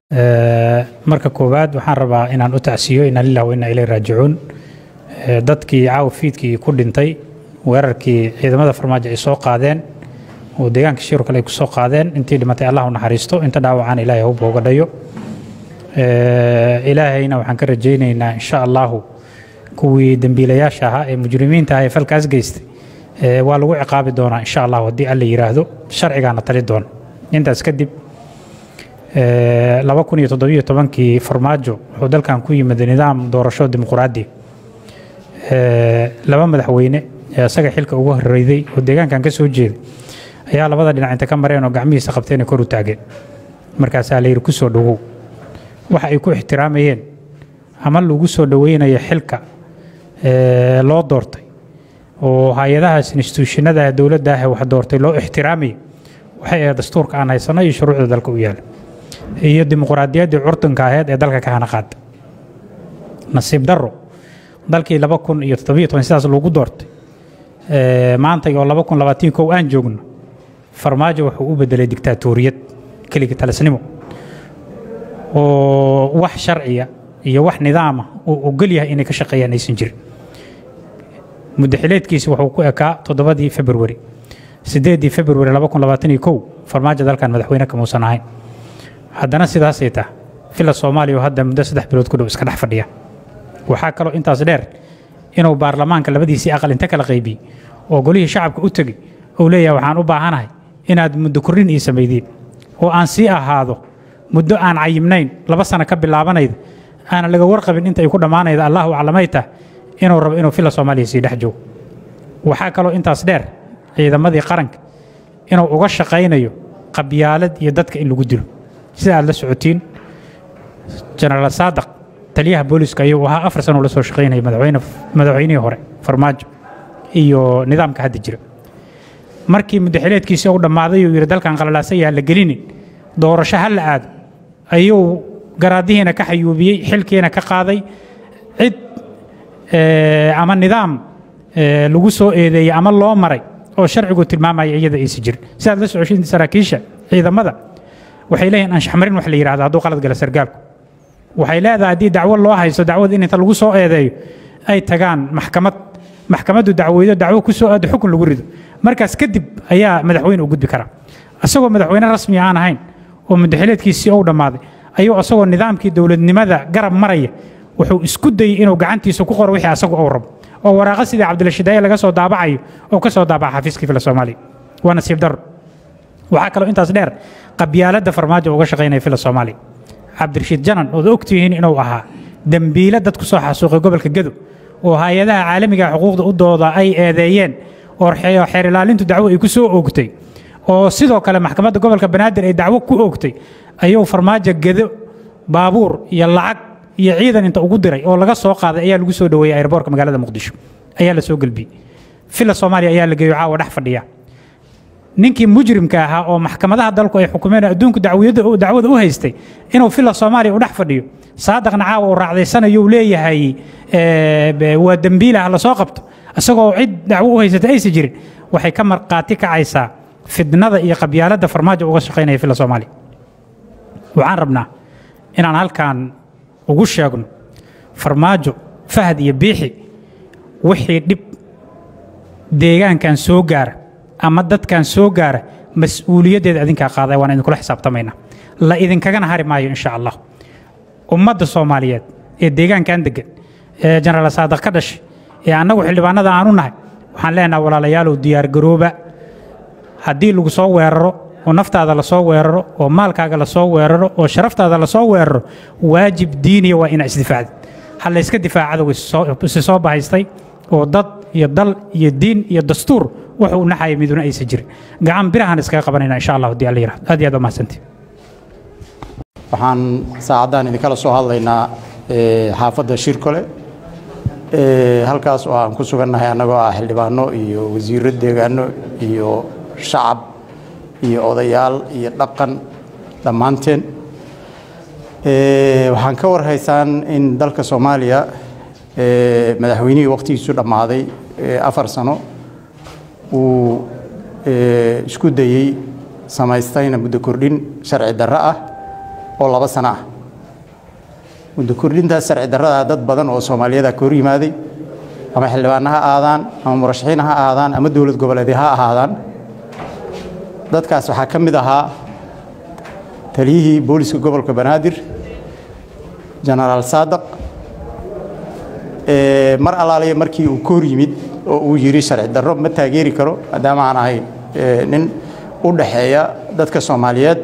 marka koowaad waxaan rabaa inaan u tacsiyo inaa lilah wa inaa ilay raajicuun dadkii caawa fiidkii ku dhintay weerarkii ciidamada farmaajo ay soo qaadeen oo deegaanka shiru kale ay ku soo qaadeen intii dhimatay allah u naxariisto inta dhaawacaan ilaahay hawba uga dhayo ilaahayna waxaan ka rajaynaynaa insha allahu kuwii dembiilayaasha ahaa ee mujrimiinta ah ee falkaas geystay waa lagu ciqaabi doonaa insha allahu haddii alla yidhaahdo sharcigaana tali doona intaas kadib laba kun iyo toddobiyo tobankii farmaajo wuxuu dalkan ku yimid nidaam doorasho dimuquraadi laba madaxweyne ee isaga xilka ugu horreyday oo deegaankan ka soo jeeday ayaa labada dhinac inta ka mareen oo gacmihiisa qabteen kor u taageen markaasaa la yidhi ku soo dhowow waxa ay ku ixtiraamayeen ama lagu soo dhoweynayo xilka loo doortay oo hay-adahaas instituushinada dowladda ah wax doortay loo ixtiraamayo waxay ahayd dastuurka aan haysano iyo shuruucda dalka u yaala iyo dimuquraadiyaddii curdanka aheyd ee dalka ka hana qaada nasiib darro dalkii laba kun iyo toddobiyo toban sidaas lagu doortay maanta oo laba kun labaatan kow aan joogno farmaajo wuxuu u bedelay diktaatoriyad keligii talisnimo oo wax sharciya iyo wax nidaama uu ogol yahay inay ka shaqeeyaan aysan jirin muddaxileedkiisi wuxuu ku ekaa toddobadii februari sideedii februari laba kun labaatan iyo kow farmaajo dalkan madaxweyne kamuusan ahayn haddana sidaasay tah fila soomaaliya oo hadda muddo saddex bilood ku dhow iska dhex fadhiya waxaa kaloo intaas dheer inuu baarlamaanka labadiisii aqal inta kala qaybiyey oo golihii shacabka u tegey uu leeyahay waxaan u baahanahay inaad muddo kordhin ii samaydiin oo aan sii ahaado muddo aan cayimnayn laba sano ka bilaabanayda aanan laga warqabin inta ay ku dhammaanayda allahu aclamay tah inuu rabo inuu fila soomaaliya sii dhex joogo waxaa kaloo intaas dheer ciidamadii qaranka inuu uga shaqaynayo qabyaalad iyo dadka in lagu dilo sida aad la socotiin jenaraal saadaq taliyaha booliska ayuu ahaa afar sano la soo shaqaynaya madaxweynihii hore farmaajo iyo nidaamka hadda jira markii muddaxileedkiisii u dhammaaday uu yidhi dalkan qalalaasan yaha la gelinin doorasho ha la aado ayuu garaadihiina ka xayuubiyey xilkiina ka qaaday cid ama nidaam lagu soo eedeeyey ama loo maray oo sharcigu tilmaamaya iyada aysan jirin sidaad la socoshin saraakiisha ciidamada waxay leeyihin anshaxmarin wax la yidhahda hadduu qalad gala sargaalku waxay leedahay haddii dacwo loo haysto dacwad in inta lagu soo eedeeyo ay tagaan maxkamad maxkamaddu dacweydo dacwo ku soo aado xukun lagu rido markaas kadib ayaa madaxweyne u gudbi karaa isagoo madaxweyne rasmi aan ahayn oo muddaxileedkiisii u dhammaaday ayuu isagoo nidaamkii dowladnimada garab maraya wuxuu isku dayey inuu gacantiisa ku qoro wixii asagu uu rabo oo waraaqa sidii cabdilashidaaye laga soo daabacayo oo ka soo daabaca xafiiskii fila soomaaliya waa nasiib darro waxaa kaloo intaas dheer qabyaaladda farmaajo uga shaqaynaya fila soomaaliya cabdirashiid janan ood ogtihiin inuu ahaa dembiile dad ku soo xasuuqay gobolka gedo oo hay-adaha caalamiga xuquuqda u dooda ay eedeeyeen oo xeer ilaalintu dacwo ay ku soo oogtay oo sidoo kale maxkamadda gobolka banaadir ay dacwo ku oogtay ayuu farmaajo gedo baabuur iyo lacag iyo ciidan inta ugu diray oo laga soo qaaday ayaa lagu soo dhoweeyey airboorka magaalada muqdisho ayaa la soo gelbiyey fila soomaaliya ayaa la geeyo caawa dhex fadhiya ninkii mujrimka ahaa oo maxkamadaha dalku ay xukumeen adduunku dacwada u haystay inuu fila soomaaliya u dhex fadhiyo saadaqna caawa uu raacdaysanayo uu leeyahay waa dembiilah la soo qabto isagoo cid dacwo u haysata aysan jirin waxay ka marqaati kacaysaa fidnada iyo qabyaaladda farmaajo uga shaqaynaya fila soomaaliya waxaan rabnaa inaan halkan ugu sheegno farmaajo fahad iyo biixi wixii dhib deegaankan soo gaara ama dadkan soo gaara mas-uuliyaddeeda idinkaa qaaday waan idinkula xisaabtamaynaa la idinkagana hari maayo insha allah ummadda soomaaliyeed ee deegaankan degan ee jenaraal saadaq ka dhashay ee annagu xildhibaanada aanu nahay waxaan leenaha walaalayaalow diyaargarooba haddii lagu soo weeraro oo naftaada lasoo weeraro oo maalkaaga lasoo weeraro oo sharaftaada lasoo weeraro waajib diiniya waa inaa isdifaacdid ha layska difaaca cadowga isi soo bahaystay oo dad iyo dal iyo diin iyo dastuur wuxuu naxaya miduna aysan jirin gacan birahaan iskaga qabanayna insha allah haddii alla yirahdo aad iyo aad waa mahadsantii waxaan saacaddan idinkala soo hadlaynaa xaafadda shirkole halkaas oo aan ku sugannahay annagoo ah xildhibaano iyo wasiirro deegaano iyo shacab iyo odayaal iyo dhaqan dhammaanteen waxaan ka warhaysaan in dalka soomaaliya madaxweynihii wakhtigiisu dhammaaday afar sano uu isku dayey samaystayna muddo kordhin sharci darro ah oo laba sano ah muddo kordhintaas sharci darrada dad badan oo soomaaliyada ka hor yimaaday ama xildhibaana ha aadaan ama murashaxiin ha aadaan ama dowlad goboleedyo ha ahaadaan dadkaas waxaa ka mid ahaa taliyihii booliska gobolka banaadir jenaraal saadaq mar allaaliya markii uu ka hor yimid oo uu yidhi sharci darro ma taageeri karo maadaama aan ahay nin u dhaxeeya dadka soomaaliyeed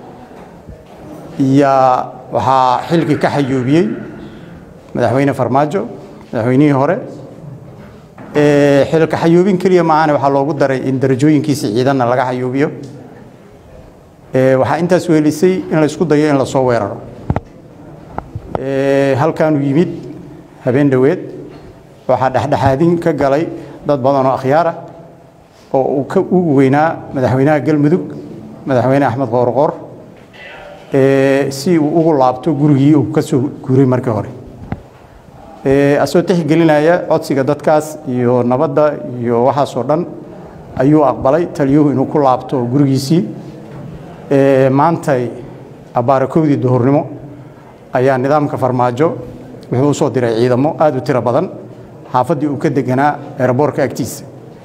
yaa waxaa xilkii ka xayuubiyey madaxweyne farmaajo madaxweynihii hore xilka xayuubin keliya maahane waxaa loogu daray in darajooyinkiisa ciidanna laga xayuubiyo waxaa intaas weelisay in la isku dayo in lasoo weeraro halkaanuu yimid habeen dhoweed waxaa dhexdhexaadin ka galay dad badan oo akhyaar ah oo uu ka ugu weynaa madaxweynaha galmudug madaxweyne axmed qoorqoor si uu ugu laabto gurigii uu ka soo guuray markii hore asoo tixgelinaya codsiga dadkaas iyo nabadda iyo waxaasoo dhan ayuu aqbalay taliyuhu inuu ku laabto gurigiisii maantay abaarakowdii duhurnimo ayaa nidaamka farmaajo wuxuu u soo diray ciidamo aad u tiro badan xaafaddii uu ka deganaa eeraboorka agtiisa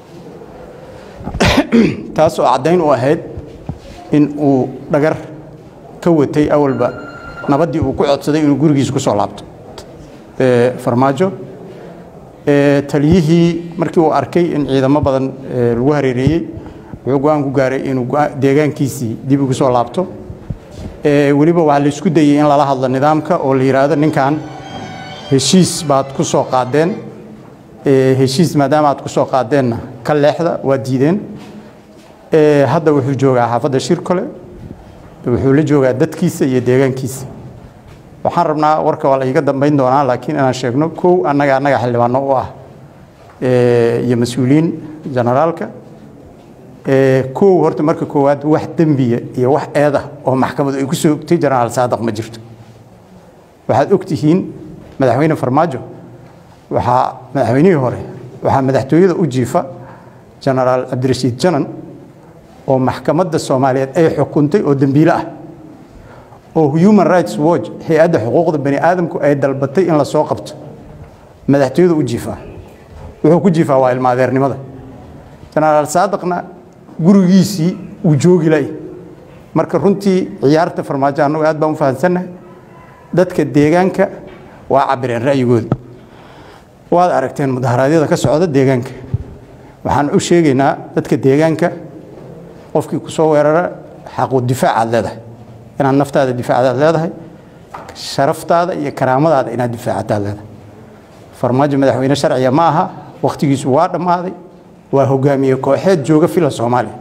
taas oo caddayn u ahayd in uu dhagar ka watay awalba nabaddii uu ku codsaday inuu gurigiisa ku soo laabto farmaajo taliyihii markii uu arkay in ciidamo badan lagu hareereeyey wuxuu go-aan ku gaaray inuu deegaankiisii dib ugu soo laabto weliba waxaa la isku dayey in lala hadlo nidaamka oo la yidhaahdo ninkan heshiis baad ku soo qaadeen heshiis maadaama aad ku soo qaadeenna ka leexda waa diideen hadda wuxuu joogaa xaafadda shirkole wuxuu la joogaa dadkiisa iyo deegaankiisa waxaan rabnaa warka waa la iga dambayn doonaa laakiin inaan sheegno kow annaga annaga xildhibaano u ah iyo mas-uuliyiin generaalka kow horta marka koowaad wax dembiya iyo wax eedah oo maxkamadu ay ku soo ogtay jenaraal saadaq ma jirto waxaad og tihiin madaxweyne farmaajo waxaa madaxweynihii hore waxaa madaxtooyada u jiifa jenaraal cabdirashiid janan oo maxkamadda soomaaliyeed ay xukuntay oo dembiile ah oo human rights watch hay-adda xuquuqda bani aadamku ay dalbatay in la soo qabto madaxtooyada u jiifaa wuxuu ku jiifaa waa ilmaadeernimada jenaraal saadaqna gurigiisii uu joogi lay marka runtii ciyaarta farmaajo annagu aad baan u fahamsannahay dadka deegaanka waa cabireen ra'yigooda waad aragteen mudaharaadyada ka socda deegaanka waxaan u sheegaynaa dadka deegaanka qofkii ku soo weerara xaqu difaacaad leedahay inaad naftaada difaacdaad leedahay sharaftaada iyo karaamadaada inaad difaacataad leedahay farmaajo madaxweyne sharciga ma aha wakhtigiisu waa dhammaaday waa hogaamiye kooxeed jooga fila soomaaliya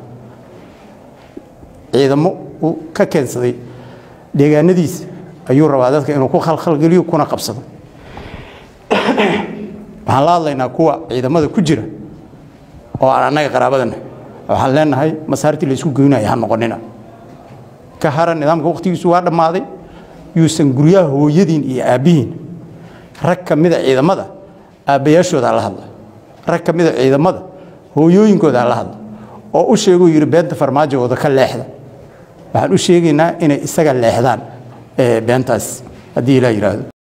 ciidamo uu ka keensaday deegaanadiisa ayuu rabaa dadka inuu ku khalkhalgeliyo kuna qabsado waxaan la hadlaynaa kuwa ciidamada ku jira oo aan annaga qaraabadana waxaan leenahay masaartii la isku geynaya ha noqonina ka hara nidaamka wakhtigiisu waa dhammaaday yuusan guryaha hooyadiin iyo aabbihiin rag ka mida ciidamada aabbayaashooda la hadla rag ka mida ciidamada hooyooyinkooda la hadla oo u sheeguu yidhi beenta farmaajogooda ka leexda waxaan u sheegaynaa inay isaga leexdaan beentaas haddii ilaa yidhaahdo